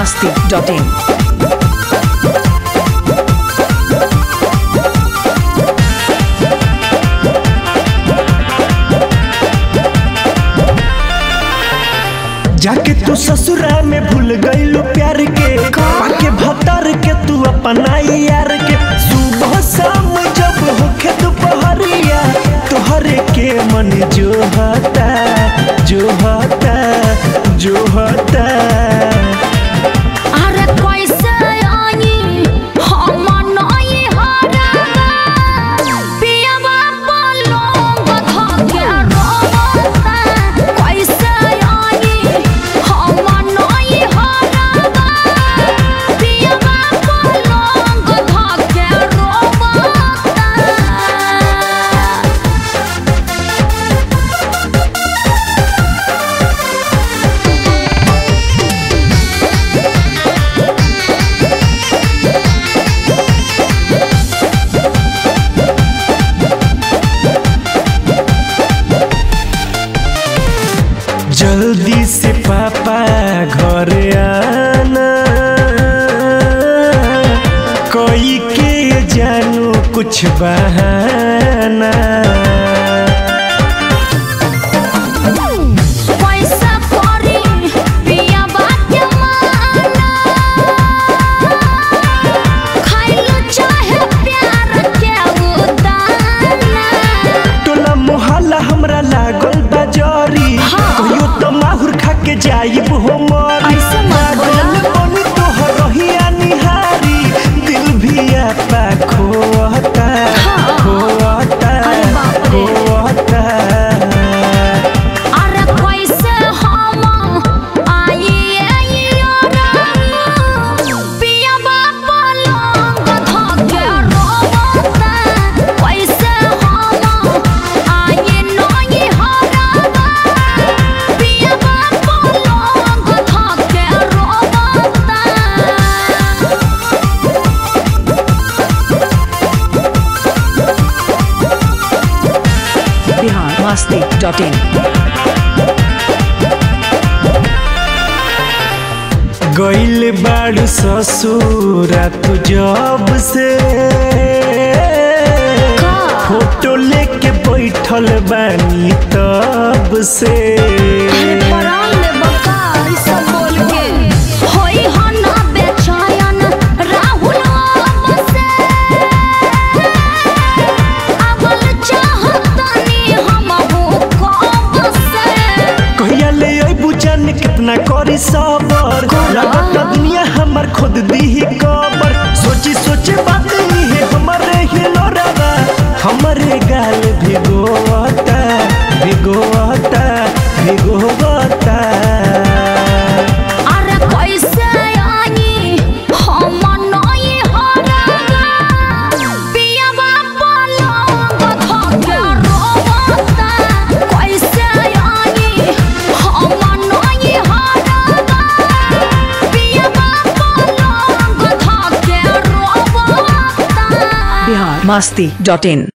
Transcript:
masti.in. जाके तू ससुरा में भूल गईलू प्यार के पाके भतर के तू अपना यार के सुबह शाम जब होखे दोपहरिया तोहरे के मन जो हता जो हता जो हता अरे कैसे आई हम नई हरगा पियवा पलंग धके रोता कैसे आई हम नई हरगा पियवा पलंग धके रोता जल्दी से पापा घर आना कोई के जानू कुछ बहाना पैसा परी पिया बात माना खाइलो चाहे प्यार के उदाना टोला मोहल्ला हमरा लागल बाजारी हाँ। कहियो तो माहुर खा के जाइब हो मरी ऐसे मत बोला। पागल बनी तोहर रहिया निहारी दिल भी आपा खोता हाँ। खोता अरे बाप रे। खोता अरे कैसे हम आई पिया पलंग धके रोता कैसे हम आई नई हरगा पिया पलंग धके रोता Bihar masti.in. गइल बाड़ू ससुरा तू जब से का? फोटो लेके बैठल बानी तब से परान ले बका ई सब बोल के होई हना बेचैन राहुल अब से अबल चाहतनी हम हो कब से कहिया ले अइबू जान कितना करी सबर लागत दुनिया हमर खुद दीही कबर सोची सोचे बात है हमरे ही लोरावा हमरे गाल भिगोता भिगोता भिगोता अरे कैसे आई हम नई हरगा पियवा पलंग धके रोता कैसे आई हम नई हरगा पियवा पलंग धके रोता Bihar masti.in.